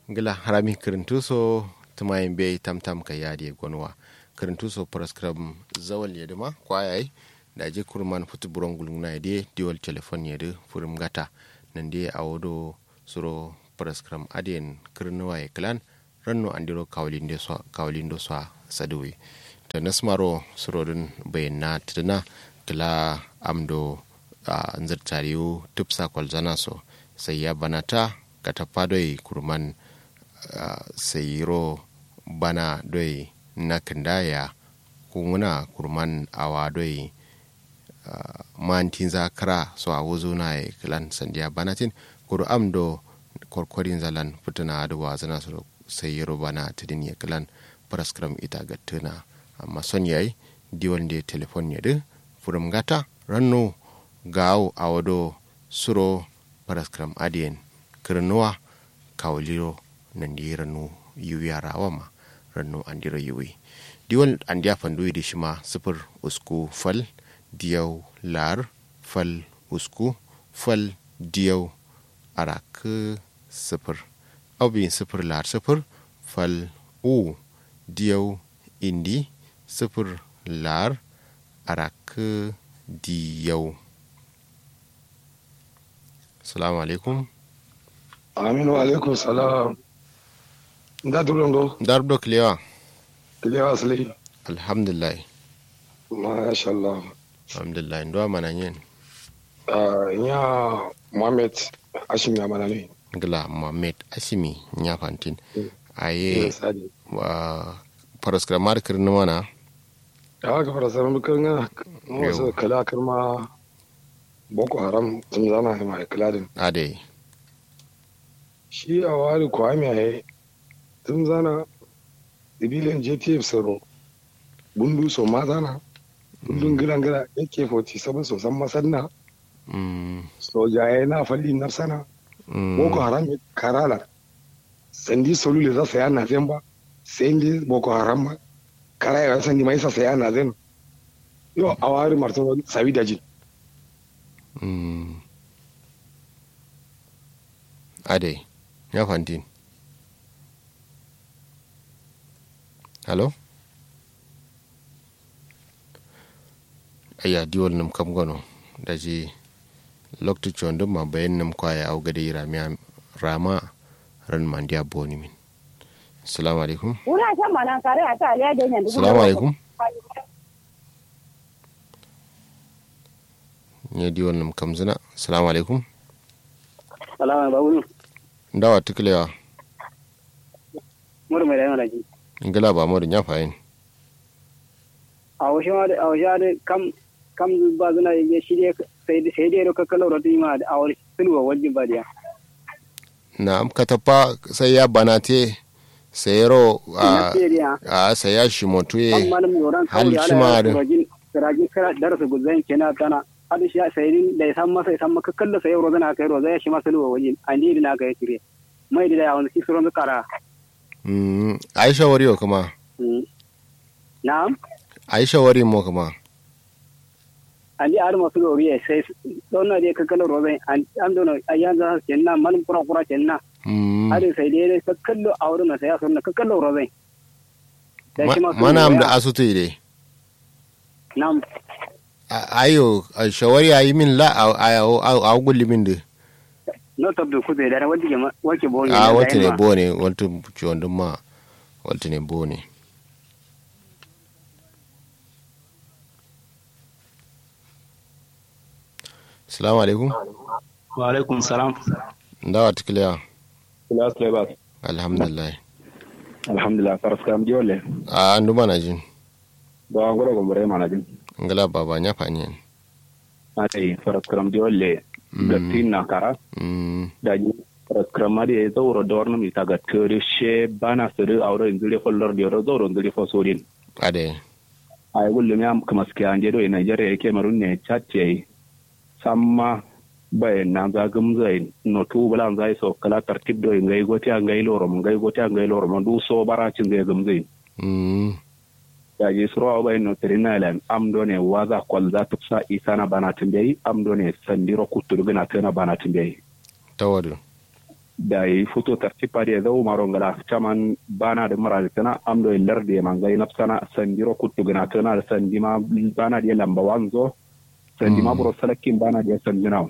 ngila harami kirintuso tumayin be tamtam ka yadi gonwa kirintuso prescribe zawal yedima kwayai da je kurman futu buron gulungna yede diwal telefon yede furum gata nande awodo suro prescribe adien kirnuwa e klan ranno andiro kawlinde so kawlindo so saduwi to nasmaro suro dun bayyana tuduna kila amdo a uh, nzirtariyu tupsa kwalzana so sai ya banata ka tafa doi kurman uh, sayiro bana doi na kindaya kunguna kurman awa doi uh, mantin zakara so a wuzo na ya kilan sandiya banatin kuru amdo korkorin zalan fituna da wazana su sayiro bana tidin ya kilan praskram ita gattuna amma son yayi diwon da telefon ya di furum gata ranno gawo a wado suro paraskram adien kirnuwa kawliro nandi ranu yuwi rawa ma ranu andiro yuwi diwal andiya fandu di shima sifir usku fal diyau lar fal usku fal diyau arak sifir abin sifir lar sifir fal u diyau indi sifir lar arak diyau salamu alaikum aminu alaikum salam da duron do dar do kilewa kilewa asali alhamdulillah masha Allah alhamdulillah ndo mana yin ya Muhammad Hashim ya mana ne gila Muhammad Ashimi nya fantin aye wa paraskramar kirni mana ya ga paraskramar kirni wasu kala kirma boko haram sun zana mai kiladin ade shi a wari kwami a yi sun zana sibilin jtf tsaro bundu so ma zana bundun gilan gila yake 47 so san masanna sojaye na falli na sana boko haram karala sandi solule za saya na zan ba sai ndi boko haram ma kara ya sandi mai sa saya na zan yo a wari martaba sabi da jin Mm. ade ya fantin halo aya diwal nam kam gono daji lokti condo ma bayan nam kwaya au gade rama rama ran mandiya boni min assalamu alaikum una san mana kare ata aliya da yanzu assalamu alaikum ne di wannan kamzina salamu alaikum salamu babu ndawa tukulewa mur mai da yana ji ingila ba mu da nya fayin a washe ma a washe da kam kam ba zuna ya shi dai sai dai sai dai ro kakkalo ro ma a wani sulwa wajin ba dia na ka tafa sai ya banate sai ro a a sai ya shi motuye hal shi ma da rajin kara darasa guzan kenan tana hadu shi sayirin da ya san masa ya san maka kalla sai roza na kai roza ya shi masa luwa wajen an di na kai kire mai da ya wani kisuron da kara mm aisha wari kuma na'am aisha wari mo kuma an di ar masu lori ya sai don na dai kakkala roza an an don ayyan za su kenna malin kura kura kenna hadu sai dai ka kallo a wurin sai ya sunna kakkala roza mana am da asutu ide na'am ayo shawari ayi min la a gulli min de no tabdu ku da wanda ke wake bone a wata ne bone wata ciwon dun ma wata ne bone salamu alaikum wa alaikum salam ndawa tikiliya kila sulaiman alhamdulillah alhamdulillah faras kam jole a andu mana jin ba ngoro gombore mana jin ngala baba nya fanyen ate faras kam jole gatin na kara da ji faras kam ma de zawro dorno mi taga tere she bana sere awro indire follor de ro zawro indire fo sodin ade ay gulle mi am kama ski anje do Nigeria yake marun ne chatte samma bay na za gumzai no tu bala zai so kala tartib do ngai goti ngai loro ngai goti ngai loro du so baracin zai gumzai yaji suro bai no trinalen am do ne waza kwal za ta sa isana bana timbe am do ne sandiro kuturu gina tana bana timbe tawadu da yi fito tartipa da zau maro ngala chaman bana da mara da tana amdo lar da man gai nafsana sandiro kuttu gana tana da sandima bana da lamba wanzo sandima buro salakin bana da sandina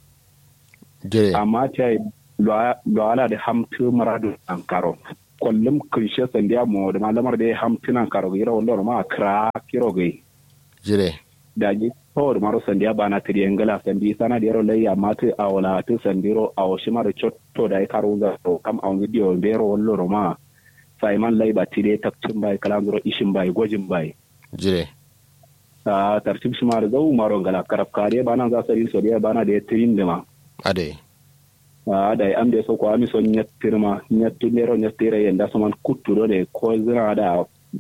jire amma ta yi loala da hamtu maradu an karo kullum kirshe sandiya mo da malamar da ya hamtu nan karo gira wanda ma kra kiro gai jire da ji tawar maro sandiya ba na tiri ngala sandi sana da yaro lai amma tu a wala tu sandiro a washi mara chotto da ya karo ga to kam a video bero wallo ma sai man lai ba tire takcin bai kalandro ishin bai gojin bai jire a tartib shi mara zau maro ngala karab kare bana za sari so da bana da ya tirin da ma ade a da am de so ko ami so nyattirma nyattinero nyattire yenda so man kuttuɗo de ko zina da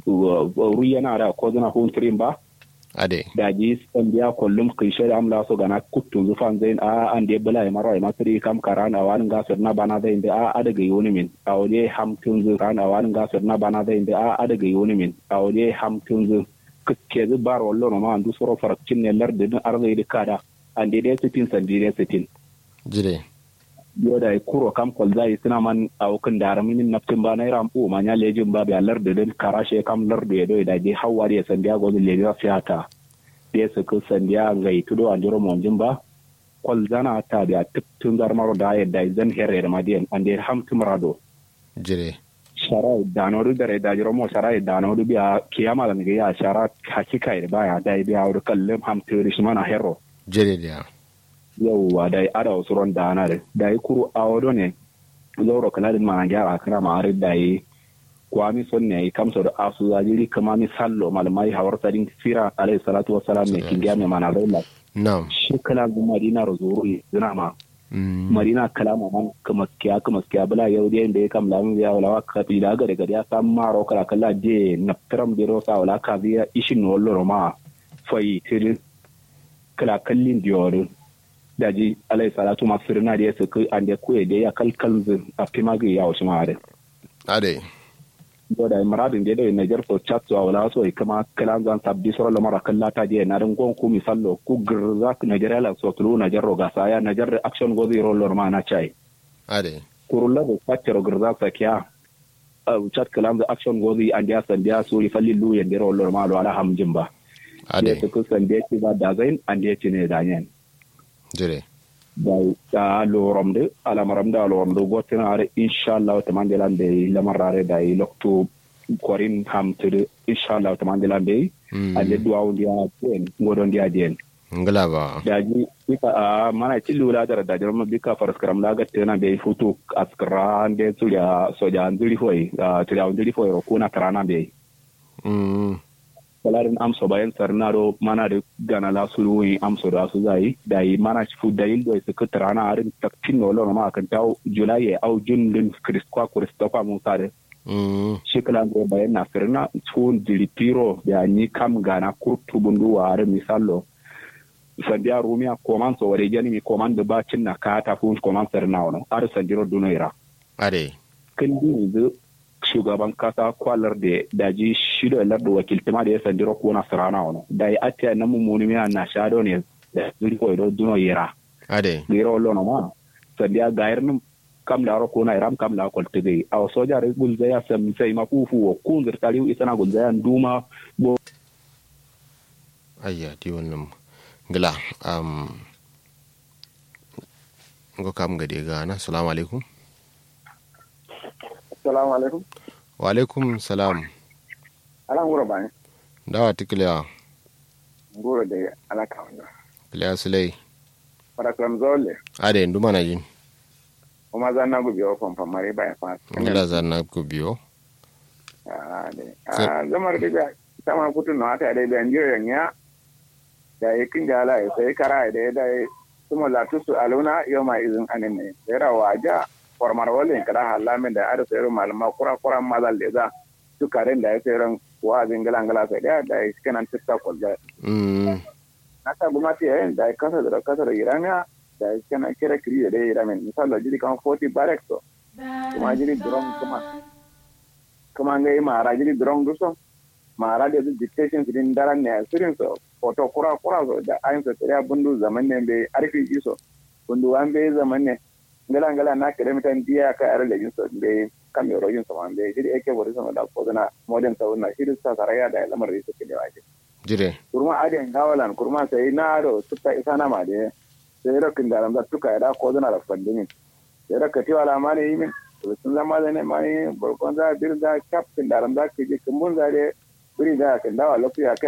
ruyana da ko zina huntirin ba ade da ji sandiya kollum kishe da amla so gana kuttu zufan zain a an de bala e maro e masri kam karana wan ga na bana da inde a adaga yoni min a wode hamtun zu kana wan ga na bana da inde a adaga yoni min a wode hamtun zu ke zu bar wallo no ma andu soro farakcin ne larde din arzai de kada an de de sitin sandi de sitin jire yoda e kuro kam kol zai sina man aw kan dara min naftin ba naira ampu ma nya lejin ba biya larde den karashe kam larde do da je hawari ya sandiya go le ga fiata de su ku sandiya ngai tudo andiro monjin ba kol zana ta biya tun dar maro da ya da zan herre da madiyan ande ham tumrado jire shara danodu dare da jiro mo shara danodu biya kiyama da ngai ya shara hakika da baya da biya wur kallem ham turi mana herro jire da yauwa da ya ada wasu ron da ana da da ya kuru a wado ne zauro kana da ma gyara kana ma are da yi kwami son ne yi kamsa da asu zajiri kama mi sallo malamai hawar sadin sira alayhi salatu wa salam ne kingiya mai mana zaula na'am shi kala gu madina rozuru zina ma madina kalama man kuma kiya kuma kiya bala yau da yanda ya kam lamun ya wala ka bi da gare gare ya sam maro kala kala je na tram biro sa wala ka biya ishin wallo ma fai tirin kala kallin diyorin daji alai salatu ma firna da ya suka an da kuye da ya kalkal zin a fimagi ya wasu ma'ada. ade do da maradin da da Niger so chat so wala so kama kalan zan sabbi so la mara kalla ta je na ran gon ku misallo ku girza ku Nigeria la so tulu Niger ro ga saya Niger action go zero lor ma na chai ade kurulla da fatero girza sa kya chat kalan da action go zi an dia san dia so li falli lu yende ro lor ma lo ala hamjin ba ade su ku san dia ci ba da zain an dia ci ne da nyen jire da lorom de ala maram da lorom do gotina are inshallah to mandela de lamarare da i lokto korin hamtude inshallah to mandela de ande duwa ndi a ten ngodo ndi a den ngala ba da ji bika a mana cillu la dara da jarma bika faras karam la gatte na be futu askra ande tuya soja ndiri foi tuya ndiri foi ro kuna karana be mm kalarin amso bayan sarnaro mana da gana la su ruwi amso da su zai da yi mana fu dalil do su kuta rana arin taktin no lona ma kan taw julai au jun din kriskwa kristofa musa da mm shi kalan go bayan na firna tun dilipiro da ni kam gana kurtu bundu wa arin misallo sandiya rumiya koman so ware jani mi koman da bacin na kata fu koman sarna wono ar sandiro dunoira ade kan din shugaban kasa kwalar da daji shida larda wakiltima da ya sandiro ko na sarana wani da ya atiya na mummuni miya na shado ne da zuri ko ido duno yera ade gira wallo na ma sandiya gayar nim kam da ro ko na iram kam la kol tege aw soja re gul zaya sam sai ma kufu wo kun zir tari isana gul zaya nduma bo ayya di wannan ngala um ngo kam gade gana assalamu alaikum Assalamu alaikum. wa alaikum salam Ala ngoro bani. dawa tikliya Ngoro de ala kawanda. kliya sulai Para kram zole. ade nduma na jin O ma zanna go biyo fam fam mare ba fa. ngala zanna ko biyo Ah de. Ah zamar de ga sama kutu no ata de ben jiro nya. Da yakin jala ya sai kara da da kuma la tusu aluna yoma izin anene. Era waja formar wale kada halamin da ada sayar malama kura kura mazal da za su karen da ya sayar wa'azin galangala sai da da kenan tiktok da mm nata gumati yayin da kasa da kasa da irania da kana kira kiri da iramen misali jiri kan 40 barek to kuma jiri drone kuma kuma ngai mara jiri drone duso mara da dictation din daran ne asirin so foto kura kura so da ayin so tare bundu zaman ne be arfi iso bundu wan be zaman ne ngala ngala na kere mitan dia ka ara le jinso be kam yoro jinso man be jiri eke bori sama da ko na modern sa na shi sa saraya da lamar riso ke da waje jire kurma aden gawalan kurma sai na ro suka isa na ma de sai rakin da ramda tuka da ko na da fandini sai raka ti wala ma ne yimin to sun zama da ne ma ne barkon za bir da captain da ramda ke je kumbun za de biri da kan dawa lafiya